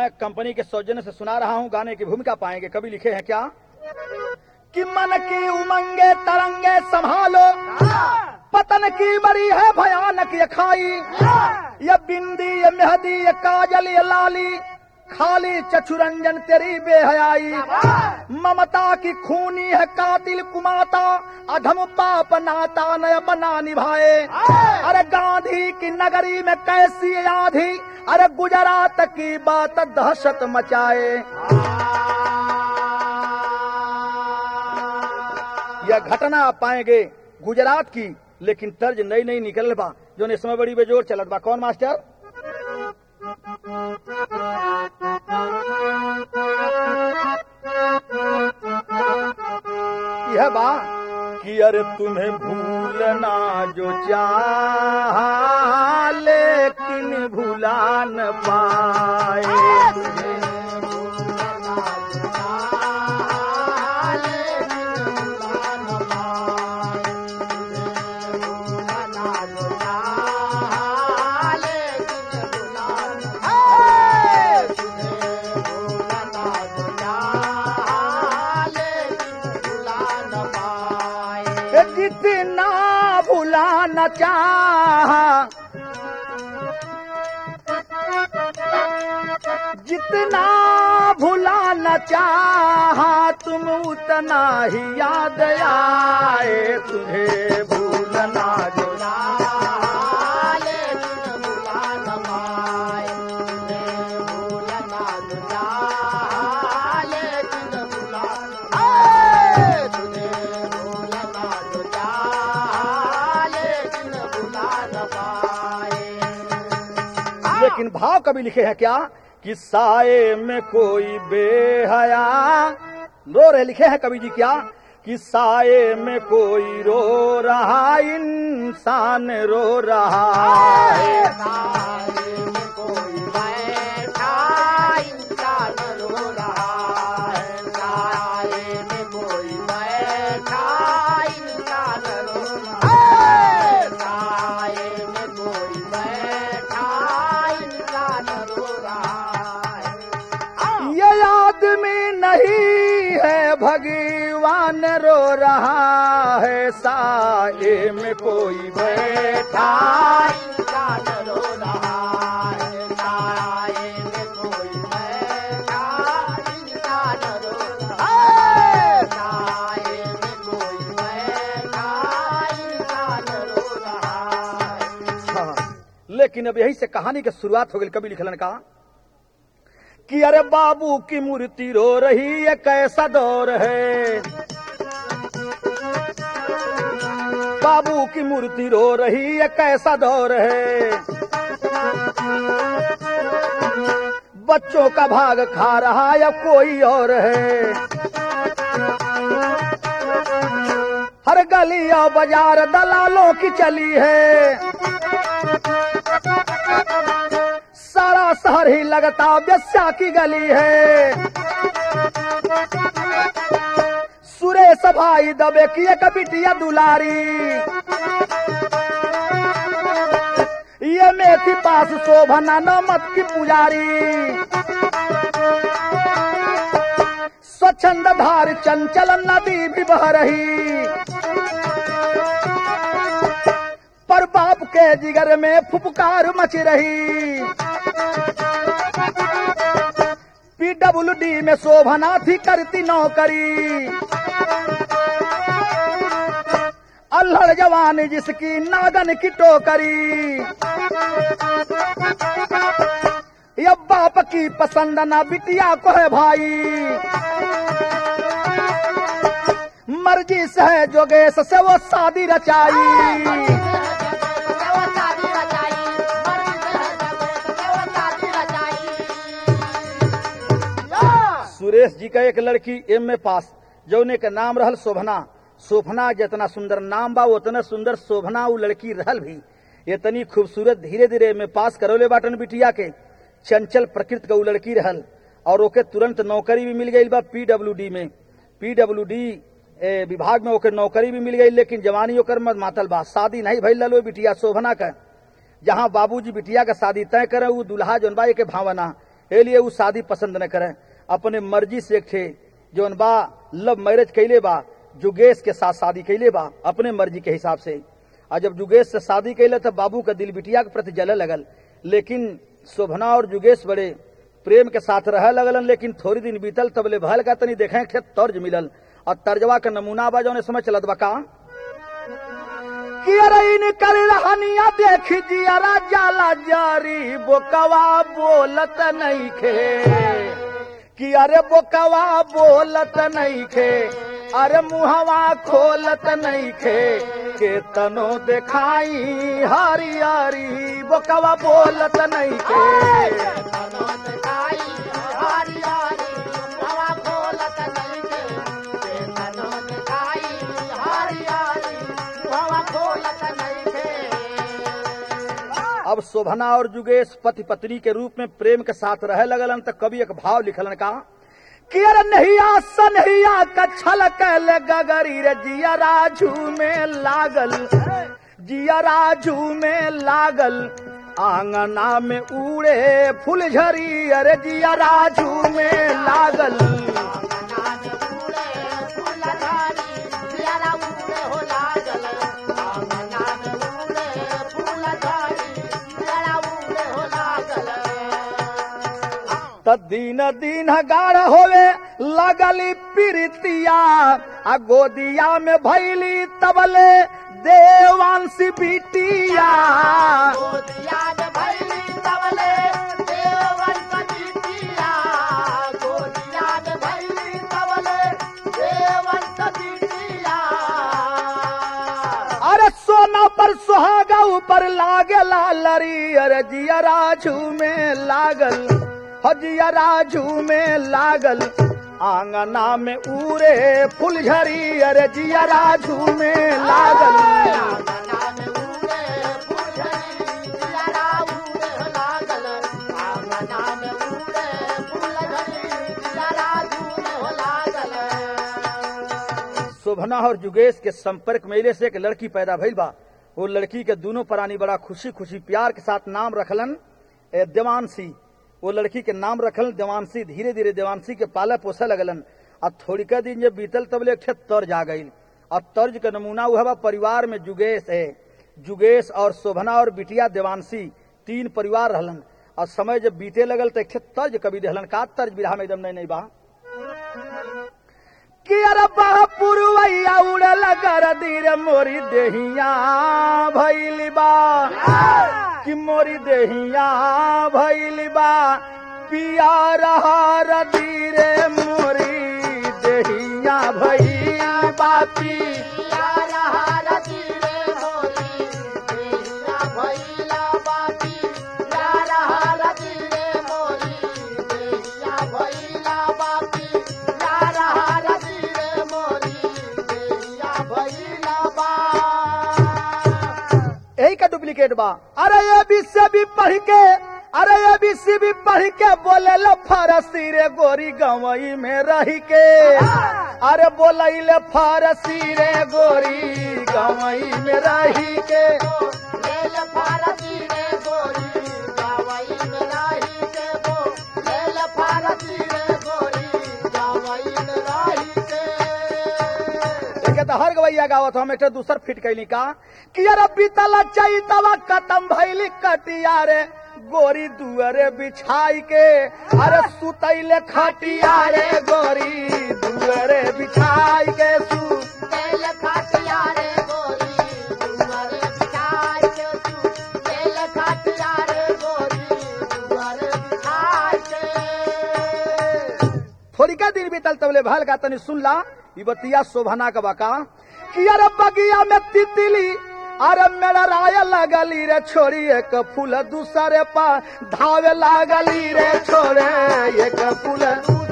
मैं कंपनी के सौजन्य से सुना रहा हूँ गाने की भूमिका पाएंगे कभी लिखे हैं क्या कि मन की उमंगे तरंगे संभालो पतन की मरी है भयानक ये खाई ये बिंदी ये मेहदी ये काजल ये लाली खाली चछुरंजन तेरी बेहयाई ममता की खूनी है कातिल कुमाता अधम पाप नाता नय बना निभाए अरे गांधी की नगरी में कैसी आधी अरे गुजरात की बात दहशत मचाए यह घटना आप पाएंगे गुजरात की लेकिन तर्ज नई नई निकल बा जो इस समय बड़ी बेजोर चलत बा कौन मास्टर यह बा कि अरे तुम्हें भूलना जो चाह लेकिन भुला न पाए जितना भुला न चाह जितना भुला न चाह तुम उतना ही याद आए तुझे भूलना जो लेकिन भाव कभी लिखे हैं क्या कि साए में कोई बेहया रो रहे लिखे हैं कवि जी क्या कि साए में कोई रो रहा इंसान रो रहा है ये आदमी नहीं है भगवान रो रहा है साए में कोई बैठा हाँ, लेकिन अब यही से कहानी की शुरुआत हो गई कभी लिखलन का कि अरे बाबू की मूर्ति रो रही है कैसा दौर है बाबू की मूर्ति रो रही है कैसा दौर है बच्चों का भाग खा रहा या कोई और है हर गली और बाजार दलालों की चली है सारा शहर ही लगता व्यस्या की गली है सुरेश भाई दबे की एक बिटिया दुलारी ये मेथी पास शोभना नमत की पुजारी स्वच्छंद धार चंचल नदी भी बह रही पर बाप के जिगर में फुपकार मच रही पीडब्ल्यू डी में शोभना थी करती नौकरी अल्हड़ जवान जिसकी नागन की टोकरी ये बाप की पसंद ना बिटिया को है भाई मर्जी से है जोगेश से वो शादी रचाई सुरेश जी का एक लड़की एम ए पास जौने के नाम रहल शोभना शोभना जितना सुंदर नाम बा उतना सुंदर शोभना वो लड़की रहल भी इतनी खूबसूरत धीरे धीरे एम ए पास करौले बाटन बिटिया के चंचल प्रकृति का वो लड़की रहल और ओके तुरंत नौकरी भी मिल गई बा पीडब्ल्यू डी में पीडब्ल्यू डी विभाग में ओके नौकरी भी मिल गई लेकिन जवानी ओकर मत मातल बा शादी नहीं भइल लो बिटिया शोभना का जहाँ बाबूजी बिटिया का शादी तय करे वो दुल्हा जौन बा के भावना ए लिए उ शादी पसंद न करें अपने मर्जी से एक थे जौन बा लव मैरिज कैले बा जुगेश के साथ शादी कैले बा अपने मर्जी के हिसाब से और जब जुगेश से शादी कैले तो बाबू का दिल बिटिया के प्रति जले लगल लेकिन शोभना और जुगेश बड़े प्रेम के साथ रह लगलन लेकिन थोड़ी दिन बीतल तबले भल का तनी देखे थे तर्ज मिलल और तर्जवा का नमूना बा जौन समय चलत बा का कि अरे इनकर रहनिया देख जियरा जाला जारी बोकवा बोलत नहीं खे कि अरे बोकवा बोलत नहीं खे अरे मुहवा खोलत नहीं खे के तनो देखाई हरियारी बोकवा बोलत नहीं खे अब शोभना और जुगेश पति पत्नी के रूप में प्रेम के साथ रह लगलन तो कभी एक भाव लिखलन का कि अरे नहिया सनहिया कछल कैले गगरी रे जिया राजू में लागल जिया राजू में लागल आंगना में उड़े फुलझरी अरे जिया राजू में लागल त दिन दिन गाढ़ होवे लगली प्रीतिया आ गोदिया में भैली तबले देवांशी बिटिया अरे सोना पर सुहागा ऊपर लागे लालरी अरे जिया राजू में लागल हजिया राजू में लागल आंगना में उरे फुलझरी अरे जिया राजू में लागल शोभना और जुगेश के संपर्क मेले से एक लड़की पैदा भइल बा वो लड़की के दोनों प्राणी बड़ा खुशी खुशी प्यार के साथ नाम रखलन ए, देवांशी वो लड़की के नाम रखल देवांशी धीरे धीरे देवांशी के पाले पोसे लगलन और थोड़ी का दिन जब बीतल तब एक ठे तर्ज आ गई और तर्ज का नमूना हुआ बा परिवार में जुगेश है जुगेश और शोभना और बिटिया देवांशी तीन परिवार रहलन और समय जब बीते लगल तो एक ठे तर्ज कभी देहलन का तर्ज बिरहा में एकदम नहीं नहीं बा कि अरे पुरवैया उड़ल कर दीर मोरी देहिया भैली बा कि मोरी देहिया भैली बा पिया रहा धीरे मोरी देहिया भैली बा पिया यही का डुप्लीकेट बा अरे ये भी से भी पढ़ के अरे ये भी सी भी पढ़ के बोले लो फारसी रे गोरी गवई में रही के अरे बोले ले फारसी रे गोरी गवई में रही के देखे तो हर गवैया गावत हम एक दूसर फिट कैली का कि अरे बीतल चैतवा खत्म भैली कटिया रे गोरी दुअरे बिछाई के अरे सुतैले खटिया रे गोरी दुअरे बिछाई के सु थोड़ी का दिन बीतल तबले भल का तनी सुन ला ई बतिया शोभना का बाका कि अरे बगिया में तितली अरे मेरा राय लगली रे छोड़ी एक फूल दूसरे पा धावे लागली रे छोड़े एक फूल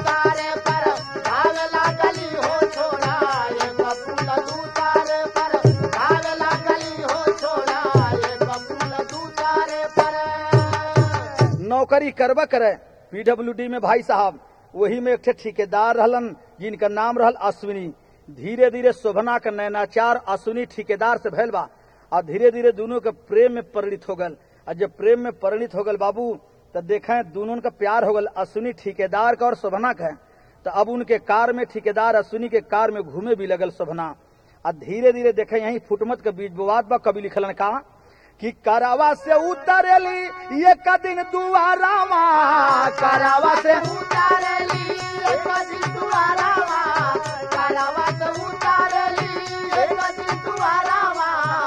नौकरी करबा करे पीडब्ल्यूडी में भाई साहब वही में एक ठे ठेकेदार रहलन जिनका नाम रहल अश्विनी धीरे धीरे शोभना का नैनाचार अश्विनी ठेकेदार से भैल बा और धीरे धीरे दोनों के प्रेम में परिणित हो गल और जब प्रेम में परिणित हो गल बाबू तो देखें दोनों का प्यार हो गल अश्विनी ठेकेदार का और शोभना का तो अब उनके कार में ठेकेदार अश्विनी के कार में घूमे भी लगल शोभना आ धीरे धीरे देखे यही फुटमत के बीच विवाद बा कभी लिखलन का कि करावा से उतरली ये कदिन दुआरावा करावा से उतारली एक दिन दुआरावा करावा तो उतारली एक दिन दुआरावा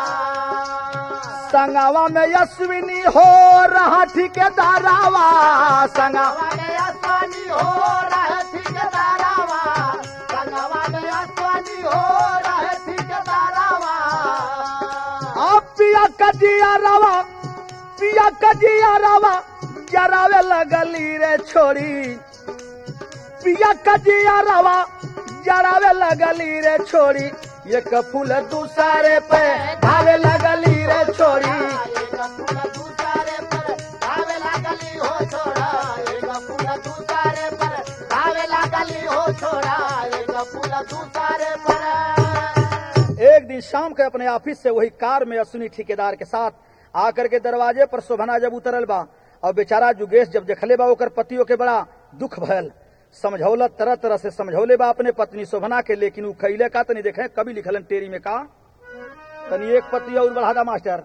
संगवा में अश्विनी हो रहा ठेकेदारावा संगवा वाले आसमानी हो रहे ठेकेदारावा संगवा में आसमानी हो रहे ठेकेदारावा अब पिया कजिया रवा पिया कजिया रवा जरावे लगली रे छोड़ी पिया कजिया रवा जरावे लगली रे छोड़ी एक फूल दूसरे पे धावे लगली रे छोड़ी एक फूल दूसरे पर धावे लागली हो छोड़ा एक फूल दूसरे पर धावे लागली हो छोड़ा एक फूल दूसरे पर एक दिन शाम के अपने ऑफिस से वही कार में अश्विनी ठेकेदार के साथ आकर के दरवाजे पर शोभना जब उतरल बा और बेचारा जुगेश जब देखले बा ओकर पतियों के बड़ा दुख भयल समझौला तरह तरह से समझौले बा अपने पत्नी शोभना के लेकिन उ खैले का तनी देखे कभी लिखलन टेरी में का तनी एक पति और बढ़ा दा मास्टर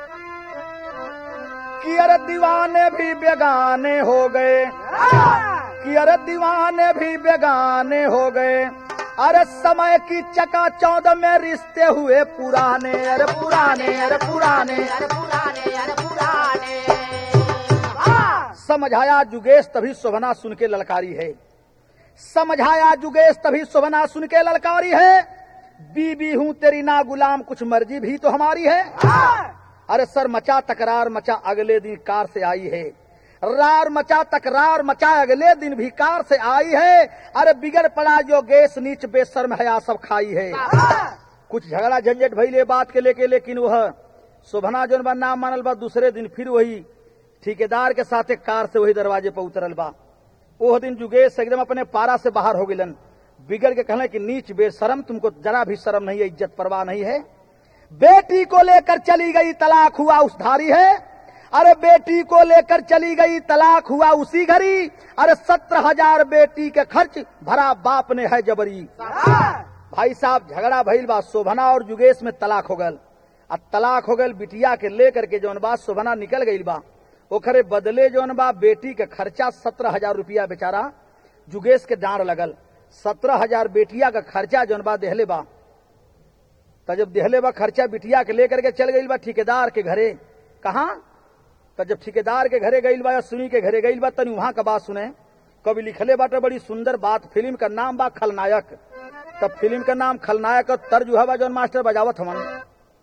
कि अरे दीवाने भी बेगाने हो गए कि अरे दीवाने भी बेगाने हो गए अरे समय की चका चौदह में रिश्ते हुए पुराने अरे पुराने अरे पुराने अरे पुराने अरे पुराने वाह! समझाया जुगेश तभी शोभना सुन के ललकारी है समझाया जुगेश तभी शोभना सुन के ललकारी है बीबी हूँ तेरी ना गुलाम कुछ मर्जी भी तो हमारी है अरे सर मचा तकरार मचा अगले दिन कार से आई है रार मचा तकरार मचा अगले दिन भी कार से आई है अरे बिगड़ पड़ा जो गैस नीच बेशर्म है आ सब खाई है कुछ झगड़ा झंझट भइले बात के लेके लेकिन वह शोभना जोन बा नाम मानल बा दूसरे दिन फिर वही ठेकेदार के साथे कार से वही दरवाजे पर उतरल बा ओह दिन जुगेश एकदम अपने पारा से बाहर हो गिलन बिगड़ के कहले कि नीच बेशरम तुमको जरा भी शर्म नहीं है इज्जत परवाह नहीं है बेटी को लेकर चली गई तलाक हुआ उस धारी है अरे बेटी को लेकर चली गई तलाक हुआ उसी घड़ी अरे सत्रह हजार बेटी के खर्च भरा बाप ने है जबरी भाई साहब झगड़ा भइल बा शोभना और जुगेश में तलाक हो गल आ तलाक हो गल बिटिया के लेकर के जौन बा शोभना निकल गई बा ओकरे बदले जौन बा बेटी के खर्चा सत्रह हजार रुपया बेचारा जुगेश के डांड लगल सत्रह हजार बेटिया का खर्चा जौन बा देहले बा तो जब देहले बा खर्चा बिटिया के लेकर के चल गई बा ठेकेदार के घरे कहा तो जब ठेकेदार के घरे गई बा या सुनी के घरे गई बा तनी वहां का बात सुने कभी लिखले बाटे बड़ी सुंदर बात फिल्म का नाम बा खलनायक तब फिल्म का नाम खलनायक और तर्ज हुआ बा जौन मास्टर बजावत हमन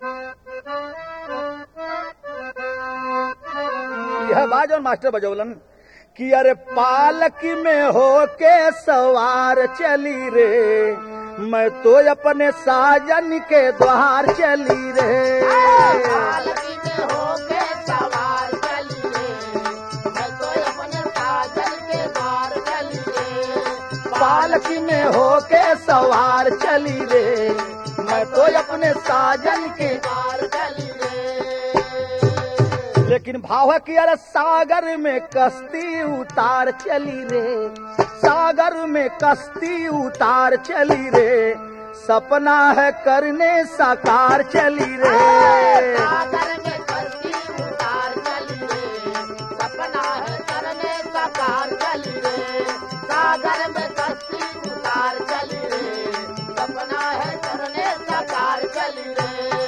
यह बा जौन मास्टर बजौलन कि अरे पालक में हो के सवार चली रे मैं तो अपने साजन के द्वार चली रे पालकी में होके सवार चलिए मैं तो अपने साजन के द्वार चलिए पालकी में हो के सवार चली रे मैं तो अपने साजन के द्वार चलिए लेकिन भाव है कि अरे सागर में कश्ती उतार चली रे सागर में कश्ती उतार चली रे सपना है करने साकार चली रे सागर में कश्ती उतार चलिए सपना है करने साकार चलिए सागर में कश्ती उतार चलिए सपना है करने साकार चलिए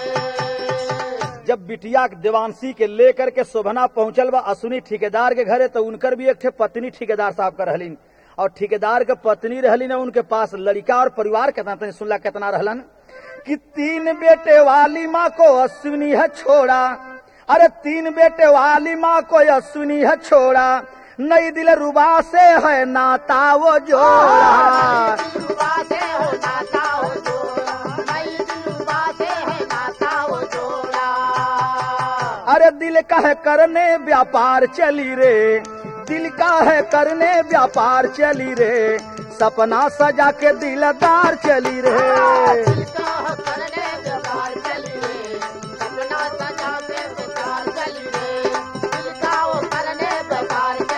जब बिटिया के देवांशी के लेकर के शोभना पहुंचल बा असुनी ठेकेदार के घरे तो उनकर भी एक ठे पत्नी ठेकेदार साहब का रहलिन और ठेकेदार के पत्नी रहलिन उनके पास लड़का और परिवार कितना तनी सुनला कितना रहलन कि तीन बेटे वाली माँ को अश्विनी है छोड़ा अरे तीन बेटे वाली माँ को अश्विनी है छोड़ा नई दिल रुबा से है नाता वो जोड़ा दिलरुबा से हो नाता हो जोड़ा नई दिलरुबा से है नाता हो जोड़ा अरे दिल का है करने व्यापार चली रे दिल का है करने व्यापार चली रे सपना सजा के दिलदार चली रे दिल का है करने व्यापार चलिए सपना सजा के बेकार चलिए दिल का वो करने व्यापार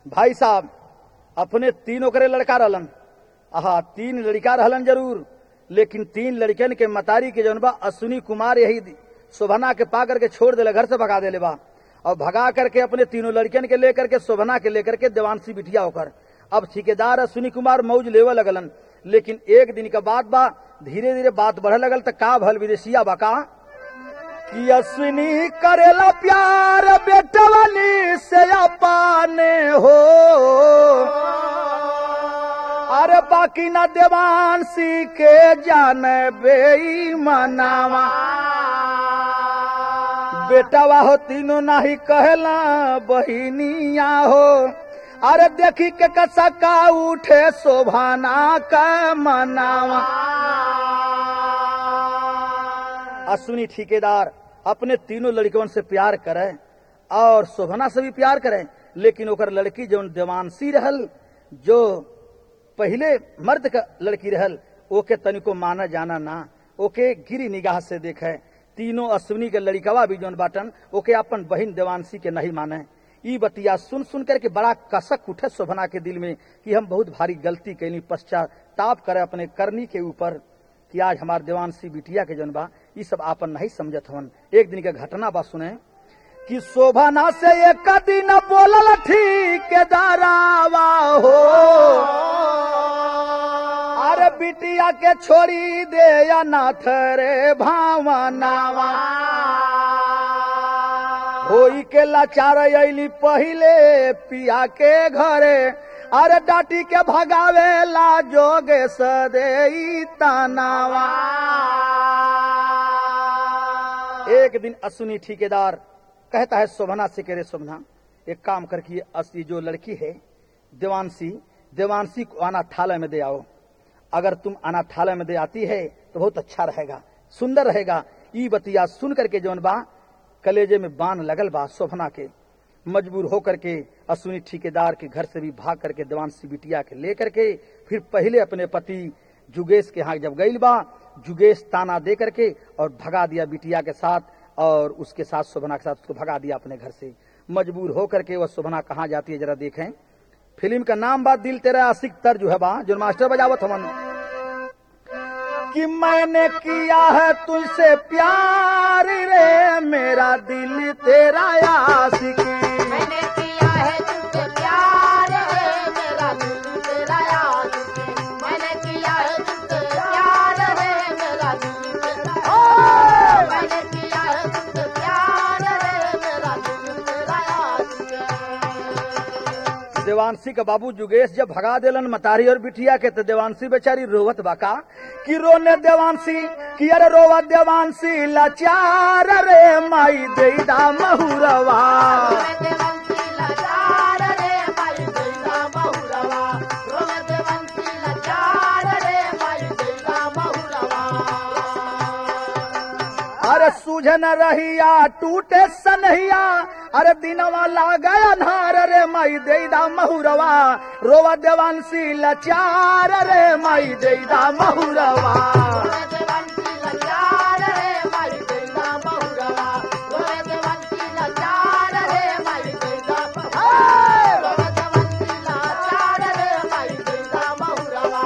भाई साहब अपने तीनों करे लड़का रहलन आहा तीन लड़का रहलन जरूर लेकिन तीन लड़कन के मतारी के जौन बा अश्विनी कुमार यही शोभना के पा करके छोड़ देले घर से भगा देले बा और भगा करके अपने तीनों लड़कन के लेकर के शोभना के लेकर के देवांशी बिटिया होकर अब ठेकेदार अश्विनी कुमार मौज लेवे लगलन लेकिन एक दिन का बात बा धीरे धीरे बात बढ़े लगल त का भल विदेशिया बा का कि अश्विनी करेला प्यार बेटवनी से अपाने हो अरे बाकी न देवांशी के जाने बेईमानावा बेटावा हो तीनों नाही कहला बहिनिया हो अरे देखी के कसका उठे शोभाना का मनावा अश्विनी ठेकेदार अपने तीनों लड़कियों से प्यार करे और शोभना से भी प्यार करे लेकिन ओकर लड़की जो देवांशी रहल जो पहले मर्द का लड़की रहल ओके तनिको माना जाना ना ओके गिरी निगाह से देखे तीनों अश्विनी के लड़िकवा भी जौन बाटन ओके अपन बहिन देवांशी के नहीं माने ई बतिया सुन सुन करके बड़ा कसक उठे शोभना के दिल में कि हम बहुत भारी गलती कैली पश्चाताप करे अपने करनी के ऊपर कि आज हमार देवांशी बिटिया के जौन बा ई सब आपन नहीं समझत हवन एक दिन के घटना बा सुने कि शोभना से एक दिन बोलल ठीक दारावा हो अरे बिटिया के छोड़ी दे या नाथ रे भावनावा होई के लाचार अली पहिले पिया के घरे अरे डाटी के भगावे ला जोगे सदे तनावा एक दिन अश्विनी ठेकेदार कहता है शोभना से कह रहे शोभना एक काम करके ये असली जो लड़की है देवांशी देवांशी को अनाथालय में दे आओ अगर तुम अनाथालय में दे आती है तो बहुत अच्छा रहेगा सुंदर रहेगा ई बतिया सुन करके जौन बा कलेजे में बान लगल बा शोभना के मजबूर होकर के अश्विनी ठेकेदार के घर से भी भाग करके देवांशी बिटिया के लेकर के फिर पहले अपने पति जुगेश के यहाँ जब गई बा जुगेश ताना दे करके और भगा दिया बिटिया के साथ और उसके साथ शोभना के साथ उसको भगा दिया अपने घर से मजबूर होकर के वह शोभना कहाँ जाती है जरा देखें फिल्म का नाम बा दिल तेरा आशिक तर जो है बा जो मास्टर बजावत हमन कि मैंने किया है तुझसे प्यार रे मेरा दिल तेरा आशिक मैंने किया है तुझसे प्यार है मेरा दिल तेरा याद मैंने किया है तुझसे प्यार है मेरा दिल तेरा ओ मैंने किया है तुझसे प्यार है मेरा दिल तेरा याद देवांशी का बाबू जुगेश जब भगा देलन मतारी और बिटिया के तो देवांशी बेचारी रोवत बाका कि रोने देवांशी कि अरे रोवा देवांशी लाचार रे माई देदा महुरवा रोवे देवंशी लाचार रे माई देला बहुरवा रोवे देवंशी लाचार रे माई देला बहुरवा अरे सूझन रहिया टूटे सनहिया अरे दिनवा लागा अन्हार रे माई देदा महुरवा रोवा देवांशी लाचार रे माई देदा महुरवा रोवे देवंशी लाचार रे माई देला बहुरवा रोवे देवंशी लाचार रे माई देला बहुरवा रोवे देवंशी लाचार रे माई देला बहुरवा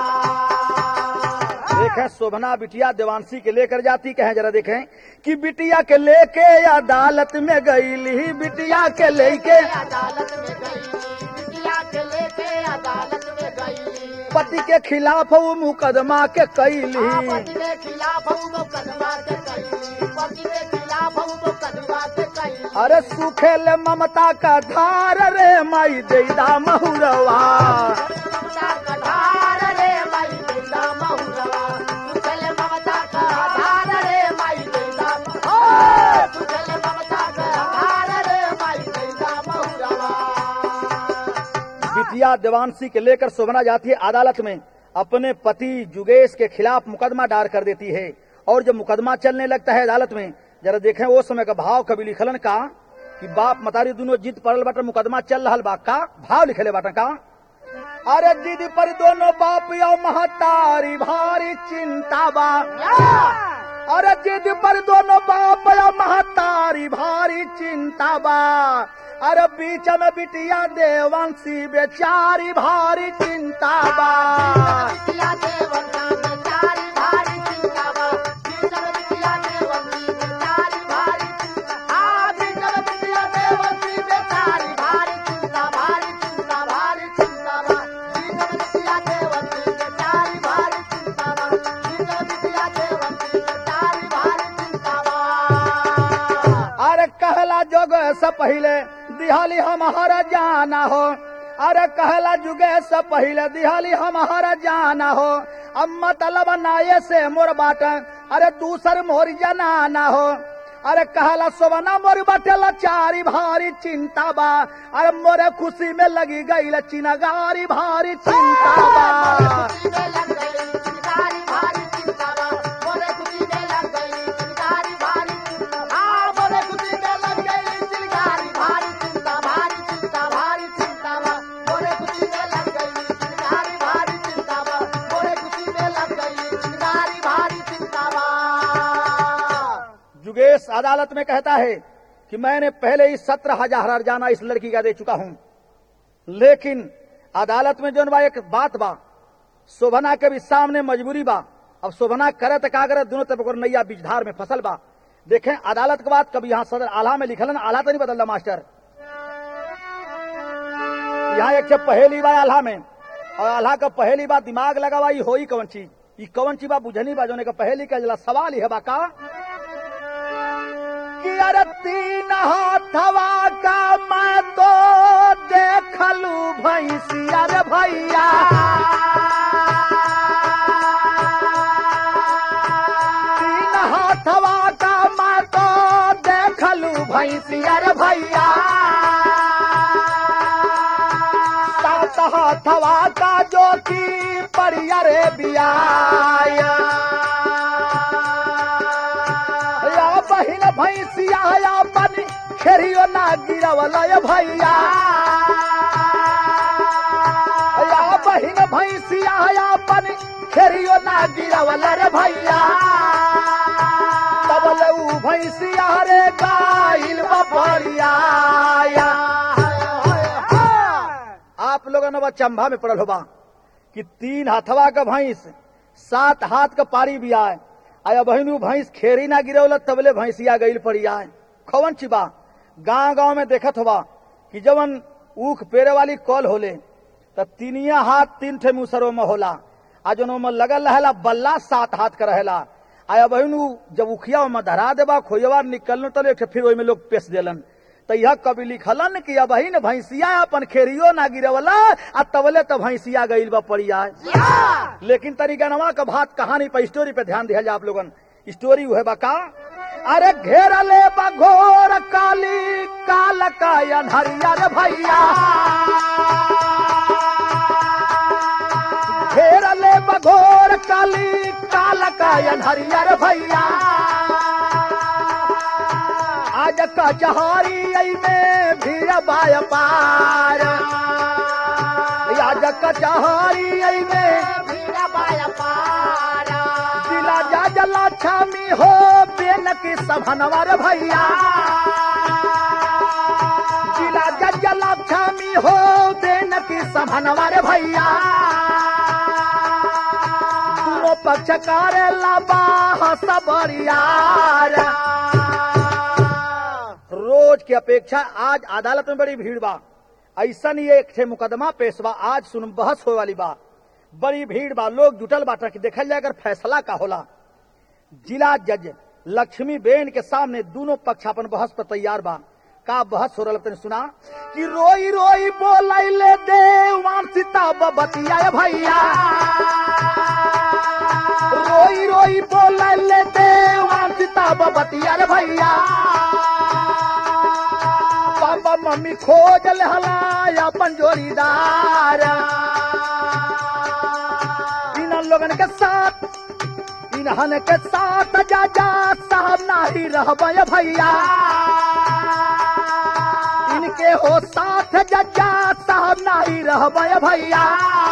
देखें शोभना बिटिया देवांशी के लेकर जाती कहे जरा देखें कि बिटिया के लेके अदालत में गईली बिटिया के लेके अदालत में गई बिटिया के लेके अदालत में गई पति के खिलाफ वो मुकदमा के कैली पति के खिलाफ हम मुकदमा के कई पति के खिलाफ हम मुकदमा के कई अरे सुखेल ममता का धार रे माई देदा महुरवा ममता का धार रे माई देला महुरवा सुखल ममता का धार रे माई देला ओ सुखल ममता का धार रे माई देला महुरवा बिटिया देवांशी के लेकर शोभना जाती है अदालत में अपने पति जुगेश के खिलाफ मुकदमा दायर कर देती है और जब मुकदमा चलने लगता है अदालत में जरा देखें वो समय का भाव कभी लिखलन का कि बाप मतारी दोनों जिद पड़ल बाटा मुकदमा चल रहा बा का भाव लिखले बाटा का अरे जिद पर दोनों बाप यो महतारी भारी चिंता बा अरे जिद पर दोनों बाप या महतारी भारी चिंता बा अरे बीच में बिटिया देवंशी बेचारी भारी चिंता बा बिटिया देवता बेचारी भारी चिंता बा बीचल बिटिया देवती बेचारी भारी चिंता आ बीचल बिटिया देवती बेचारी भारी चिंता भारी चिंता भारी चिंता बा बीचल बिटिया देवती बेचारी भारी चिंता बा बीचल बिटिया देवती बेचारी भारी चिंता बा अरे कहला जोग से पहले दिहाली हमारा जाना हो अरे कहला जुगे से पहले दिहाली हमारा जाना हो अब मतलब नाये से मोर बाट अरे दूसर मोर जनाना हो अरे कहला सोवना मोर बटल चारी भारी चिंता बा अरे मोरे खुशी में लगी गई चिनगारी भारी चिंता बा खुशी में लग गई चिंगारी भारी चिंता बा मोरे खुशी में लग गई चिंगारी भारी चिंता हाँ मोरे खुशी में लग गई चिंगारी भारी चिंता भारी चिंता भारी चिंता बा मोरे खुशी में लग गई चिंगारी भारी चिंता बा मोरे खुशी में लग गई चिंगारी भारी चिंता बा जुगेश अदालत में कहता है कि मैंने पहले ही सत्रह हजार हरजाना इस लड़की का दे चुका हूं लेकिन अदालत में जो बा एक बात बा शोभना के भी सामने मजबूरी बा अब शोभना करे तो का करे दोनों तरफ ओकर नैया बीजधार में फसल बा देखें अदालत के बाद कभी यहाँ सदर आला में लिखल है ना, आला तो नहीं बदलना मास्टर यहाँ एक जब पहेली बा आल्हा में और आल्हा का पहेली बा दिमाग लगावा ई होई कौन चीज ई कौन चीज बा बुझनी बा जोने का पहेली का जला सवाल ही है बा का कि अरे तीन हाथवा का मैं तो देखलू भैंसिया रे भैया तीन हाथवा का मैं तो देखलू भैंसिया रे भैया सात हाथवा का जो की परिया रे बियाया या बहिन भैंसिया या बनी खेरियो ना गिरवल भैया या बहिन भैंसिया या बनी खेरियो ना गिरवल रे भैया तब ऊ भैंसिया रे गाइल बपरिया आप लोगों ने चंबा में पड़ल होबा कि तीन हाथवा का भैंस सात हाथ का पारी भी आए आया बहनू भैंस खेरी ना गिरवल तबले भैंसिया गईल पड़ी आए खवन चिबा गांव गांव में देखत होबा कि जवन ऊख पेरे वाली कॉल होले त तीनिया हाथ तीन ठे मुसरो में होला आ जन में लगल रहेला बल्ला सात हाथ का रहेला आया बहनू जब उखिया में धरा देबा खोजवा निकलनो तले एक ठे फिर ओई में लोग पेश देलन त यह कवि लिखलन कि अब बहिन भैंसिया अपन खेरियो ना गिरवला आ तबले त भैंसिया गईल बा पड़ी आए लेकिन तरी गनवा का बात कहानी पर स्टोरी पे ध्यान दिया जाए आप लोगन स्टोरी हुए बा का अरे घेरा ले बघोर काली काल का अनहरिया रे भैया घेरा ले बघोर काली काल का अनहरिया रे भैया आज कचहरी आई में भीड़ बाय पार आज कचहरी आई में भीड़ा बाया पारा जिला जा जला छामी हो बेन की सभनवर भैया जिला जा जला छामी हो बेन की सभनवर भैया दोनों पक्ष करे लबा सबरियार रोज की अपेक्षा आज अदालत में बड़ी भीड़ बा ऐसा नहीं एक ठे मुकदमा पेश बा आज सुन बहस हो वाली बा बड़ी भीड़ बा लोग जुटल बाटा कि देखल जाए अगर फैसला का होला जिला जज लक्ष्मी बेन के सामने दोनों पक्ष अपन बहस पर तैयार बा का बहस हो रहा तने सुना कि रोई रोई बोलैले देवान सीता बबतिया भैया रोई रोई बोलैले देवान सीता बबतिया रे भैया पापा मम्मी खोज लहला अपन जोड़ीदार इन लोगन के साथ इन्हन के साथ जा जा साहब नाही रहबय भैया इनके हो साथ जजा साहब नाही रहबय भैया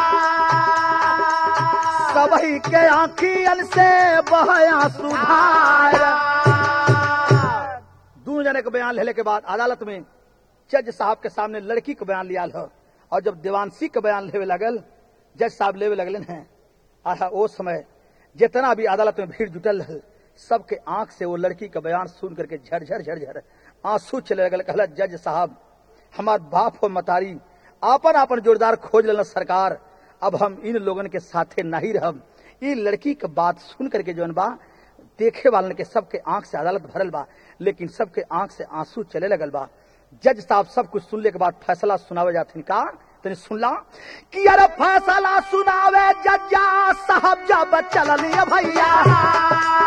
सबही के आंखियन से बहया सुधार दू जने के बयान लेने के बाद अदालत में जज साहब के सामने लड़की के बयान लिया हो और जब देवांशी के बयान लेवे लगल जज साहब लेवे लगले हैं आहा ओ समय जितना भी अदालत में भीड़ जुटल रहे सबके आंख से वो लड़की का बयान सुन करके झरझर झरझर आंसू चले लगल कहला जज साहब हमार बाप और मतारी आपन आपन जोरदार खोज लेना सरकार अब हम इन लोगन के साथे नहीं रहब ई लड़की के बात सुन करके जौन बा देखे वालन के सबके आंख से अदालत भरल बा लेकिन सबके आंख से आंसू चले लगल बा जज साहब सब कुछ सुनले के बाद फैसला सुनावे जाथिन का तनी सुनला कि अरे फैसला सुनावे जज्जा साहब जब चललिए भैया